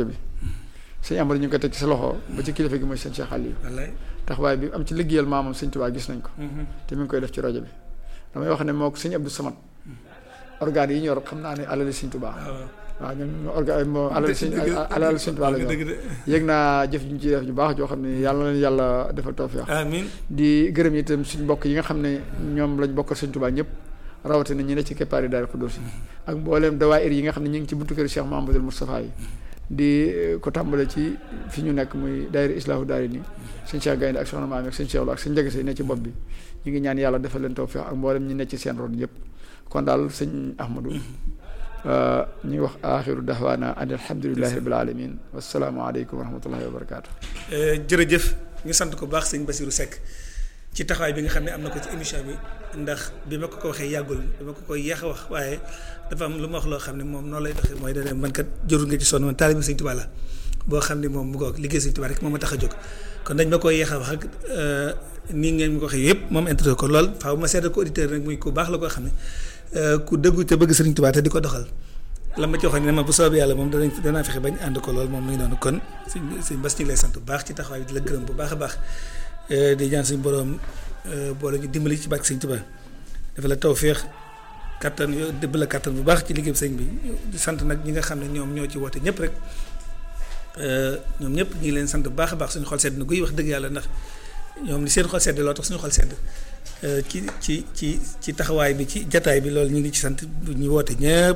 rajo bi sëñ Amadou ñu ngi ko teg ci sa loxo ba ci kilifa gi mooy sëñ Cheikh Aliou taxawaay bi am ci liggéeyal maamam sëñ Tuubaa gis nañ ko te mi ngi koy def ci rajo bi damay wax ne moo ko sëñ Abdou Samad organes yi ñor xam naa ne alali sëñ Tuubaa waaw ñun orga moo alal sëñ alal sëñ Tuubaa la ñu yëg naa jëf ñu ci def ju baax joo xam ne yàlla leen yàlla defal tawfeex amiin di gërëm itam suñ mbokk yi nga xam ne ñoom lañ bokkal sëñ Tuubaa ñëpp rawatina ñi ne ci keppaari Daaru Xudoos ak mbooleem dawaayir yi nga xam ne ñu ngi ci buntu kër Cheikh Mahamadul Moustapha yi di ko tàmbale ci fi ñu nekk muy daayira Islaahu daari ni sëñ Cheikh Gaynde ak soxna Maam ak sëñ Cheikh Lo ak sëñ Njagase yi ne ci bopp bi ñu ngi ñaan yàlla defal leen tawfeex ak mboolem ñi ne ci seen ron yëpp kon daal sëñ Ahmadou ñu ngi wax axiru dahwaana an alhamdulilahi rabil alamin wasalaamaaleykum wa rahmatullahi wa barakaatu. jërëjëf ñu sant ko baax sëñ Basirou Seck ci taxawaay bi nga xam ne am na ko ci émission bi ndax bi ma ko ko waxee yàggul bi ma ko koy yéex a wax waaye dafa am lu ma wax loo xam ne moom noonu lay doxee mooy dana man kat jërul nga ci sonn man taalibe sëñ Tuubaa la boo xam ne moom mu ko liggéey sëñ Tuubaa rek moom ma tax a jóg kon dañ ma koy yéex a wax ak nii ngeen ma ko waxee yëpp moom intérêt ko lool faaw ma seetal ko auditeur rek muy ku baax la koo xam ne ku dëggu te bëgg sëriñ Tuubaa te di ko doxal la ma ci waxoon ne ma bu soobee yàlla moom danañ danaa fexe bañ ànd ko lool moom muy noonu kon sëñ sëñ Bass ñu ngi lay sant bu baax ci taxawaay bi di la gërëm bu baax a baax di ñaan suñu borom boole ñu dimbali ci bàkk sëñ Tuubaa dafa la tawféex kattan yo dëbb la kattan bu baax ci liggéey sëñ bi di sant nag ñi nga xam ne ñoom ñoo ci woote ñëpp rek ñoom ñëpp ñu ngi leen sant bu baax a baax suñu xol sedd na guy wax dëgg yàlla ndax ñoom ni seen xol sedd loo tax suñu xol sedd ci ci ci ci taxawaay bi ci jataay bi loolu ñu ngi ci sant ñu woote ñëpp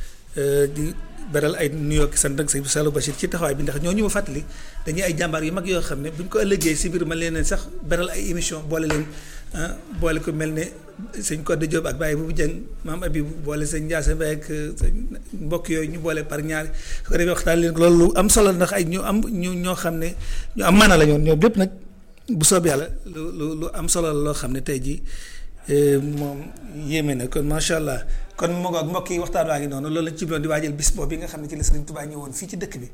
di beral ay nuyoo ki sant ak sëñ Saliou Bachir ci taxawaay bi ndax ñoo ñu ma fàttali dañuy ay jàmbaar yu mag yoo xam ne buñ ko ëllëgee si biir ma leen sax beral ay émission boole leen boole ko mel ne sëñ Codé Diop ak Baye Boubou Dieng maam Abib boole sëñ Ndiasse Mbaye ak sëñ mbokk yooyu ñu boole par ñaari su ko defee waxtaan leen loolu lu am solo ndax ay ñu am ñu ñoo xam ne ñu am maana la ñoon ñoom lépp nag bu soob yàlla lu lu lu am solo la loo xam ne tey jii moom yéeme na kon macha allah kon moo ak mbokk yi waxtaan waa ngi noonu loolu lañ ci doon di waajal bis boobu bi nga xam ne ci la Sëriñ Tuubaa ñëwoon fii ci dëkk bi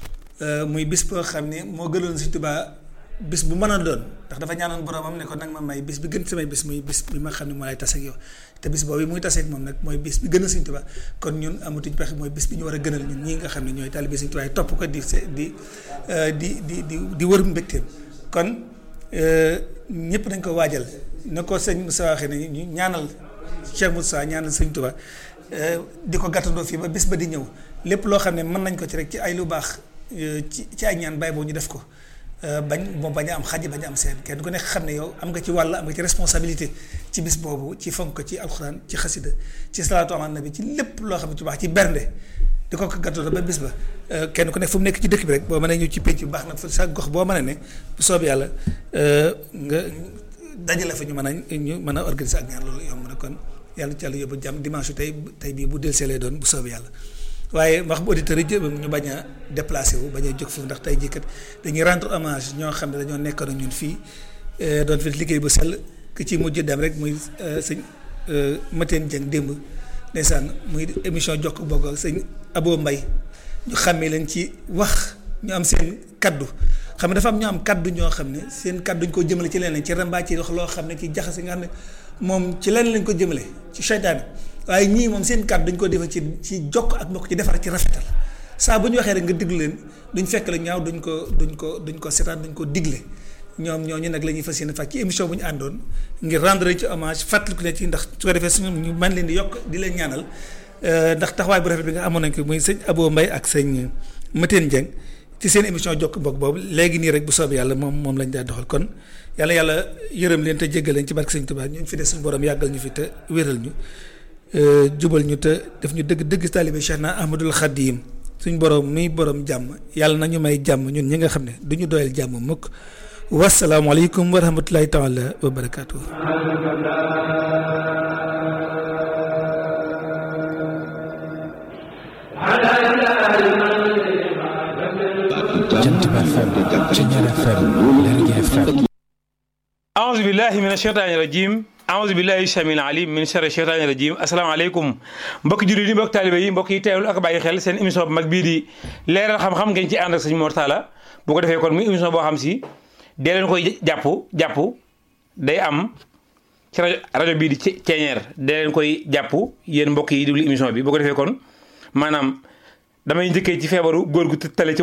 muy bis boo xam ne moo gënoon Sëriñ Tuubaa bis bu mën a doon ndax dafa ñaanoon boromam ne ko nag ma may bis bi gën samay bis muy bis bi ma xam ne moo lay tase ak yow te bis boobu muy taseeg moom nag mooy bis bi gën a Sëriñ Tuubaa kon ñun amatuñ pexe mooy bis bi ñu war a gënal ñun ñii nga xam ne ñooy taalibe Sëriñ Tuubaa topp ko di di di di di di wër mbégteem kon ñëpp dañ ko waajal na ko sëñ Moussa waxee ne ñu ñaanal Cheikh Moussa ñaanal sëñ Tuubaa di ko gàttandoo fii ba bis ba di ñëw lépp loo xam ne mën nañ ko ci rek ci ay lu baax ci ci ay ñaan bàyyi boo ñu def ko bañ moom bañ a am xaj bañ a am seen kenn ku nekk xam ne yow am nga ci wàll am nga ci responsabilité ci bis boobu ci fonk ko ci alxuraan ci xasida ci salaatu ala nabi ci lépp loo xam ne ci baax ci bernde di ko ko gàttandoo ba bis ba kenn ku nekk fu mu nekk ci dëkk bi rek boo mënee ñëw ci pénc bu baax nag sa gox boo mën a ne bu soobee yàlla nga dajale fa ñu mën a ñu mën a organiser ak ñaar loolu yomb na kon yàlla ci yàlla yóbbu jàmm dimanche tey tey bii bu delsee lay doon bu soobee yàlla waaye wax bu auditeurs yi ñu bañ a déplacé wu bañ a jóg foofu ndax tey jii kat dañuy rendre hommage ñoo xam ne dañoo nekkoon ak ñun fii doon fi liggéey bu sell ki ci mujj dem rek muy sëñ Mateen Dieng démb ndeysaan muy émission jokk bokk ak sëñ Abo Mbay ñu xàmmee leen ci wax ñu am seen kaddu xam ne dafa am ñu am kaddu ñoo xam ne seen kaddu ñu ko jëmale ci leneen ci rambaa ci wax loo xam ne ci jaxase nga xam ne moom ci leneen lañ ko jëmale ci seytaane waaye ñii moom seen kaddu dañ ko defal ci ci jokk ak mbokk ci defar ci rafetal saa bu ñu waxee rek nga diglu leen duñ fekk la ñaaw duñ ko duñ ko duñ ko seetaan duñ ko digle ñoom ñooñu nag la ñuy fas yéene fàcc ci émission bu ñu àndoon ngir rendre ci hommage fàttaliku leen ci ndax su ko defee suñu ñu mën leen di yokk di leen ñaanal ndax taxawaay bu rafet bi nga amoon nañ ko muy sëñ Abo Mbaye ak sëñ Mateen Dieng ci seen émission jokk mbokk boobu léegi nii rek bu soobee yàlla moom moom lañ daa doxal kon yàlla yàlla yërëm leen te jéggal leen ci barke sëñ Tuubaa ñu fi des suñu borom yàggal ñu fi te wéral ñu jubal ñu te def ñu dëgg dëgg taalibe Cheikh na Ahmadul Xadim suñ borom muy borom jàmm yàlla na ñu may jàmm ñun ñi nga xam ne du ñu doyal jàmm mukk wasalaamualeykum wa rahmatulahi taala wa barakaatu. Jant Ba FM Ceñeer FM Lergui FM aouzu billahi min asheytaani rajim aouzu billahi samil alim min sharri sheytaani rajim asalaamaaleykum mbokki jullit yi mbokki taalibe yi mbokk yi teewlu ak bàyyi xel seen émission bu mag bii di leeral xam-xam ngeen ci ànd ak sëñ Mor Talla bu ko defee kon muy émission boo xam si dee leen koy jàpp jàpp day am ci rajo rajo bii di ceeñeer dee leen koy jàpp yéen mbokk yi déglu émission bi bu ko defee kon maanaam damay njëkkee ci feebaru góor gu tële ci